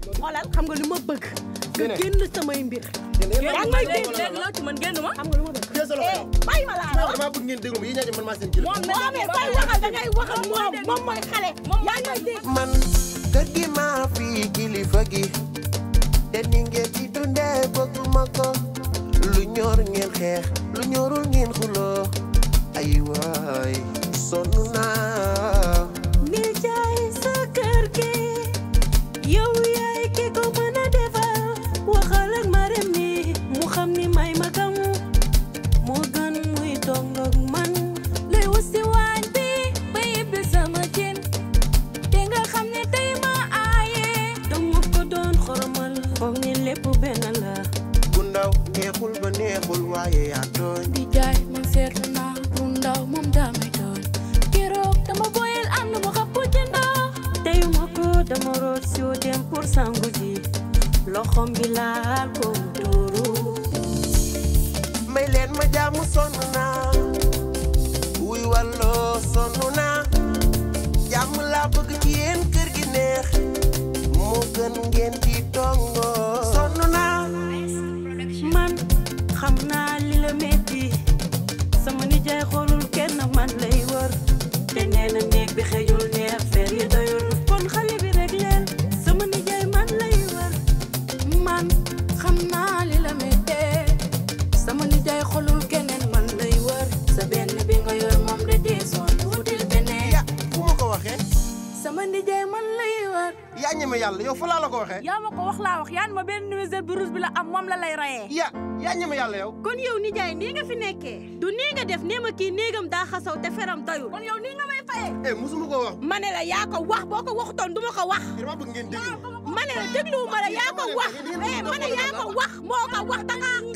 xoolal xam nga lu ma bëgg nga Dine. génn samay mbir Yéen yaa ngi may dégg léegi loo ci man génn ma. xam nga lu ma bëgg Jël sa loxo yow. bàyyi ma laa la wax damaa bëgg ngeen déglu ma yéen ñaar man maa seen kilifa. moom moo amee koy waxal da ngay wax ak moom moom mooy xale yaa ngi may dégg man kër gi maa fi kilifa gi te ni ngeen ci dundee bëgguma ko lu ñor ngeen xeex lu ñorul ngeen xuloo ay waay sonn naa ni jaay sa kër gi yow yaay ki ko mën a defar waxal ak Marème ni mu xam ni may magam moo gën muy tongoog man lay wusi waañ bi ba yibbi sama cin te nga xam ne tey ma aaye dama ko doon xoromal foog ni lépp benn la bu ndaw neexul ba neexul waaye yaa tooñ di jaay man seetlu naa bu ndaw moom daa may doon keroog dama boyal am na ma xapp ci ndox teyuma ko dama root si dem pour sangu ji loxom bi laal ko mu tuuru may leen ma jaamu sonn naa wuy walloo sonn naa jàmm laa bëgg ci yéen kër gi neex moo gën ngeen di tongoo sonn naa man xam naa li la metti sama nijaay xoolul kenn man lay wër te nee na néeg bi xëjul neex fer yi doyul kon xale bi rek leen sama nijaay man lay wër man xam naa li la metti sama nijaay xoolul keneen man lay wër sa benn bi nga yor moom de deesoon wutil beneen ya fu ma ko waxee sama nijaay man lay wër yaa ñeme yàlla yow fa laa la ko waxee yaa ma ko wax laa wax yaan ma benn nuisette bu rouge bi la am moom la lay rayee. ya yaa ñeme yàlla yow kon yow nijaay nii nga fi nekkee du nii nga def nee ma kii néegam daa xasaw te feram doyul kon yow nii nga may fayee. eh musuma ko wax ma ne la yaa ko wax boo ko waxutoon du ma ko wax dama bëgg ngeen déglu ma ne la dégluwuma la yaa ko wax eh ma ne yaa ko wax moo ko wax da ngaa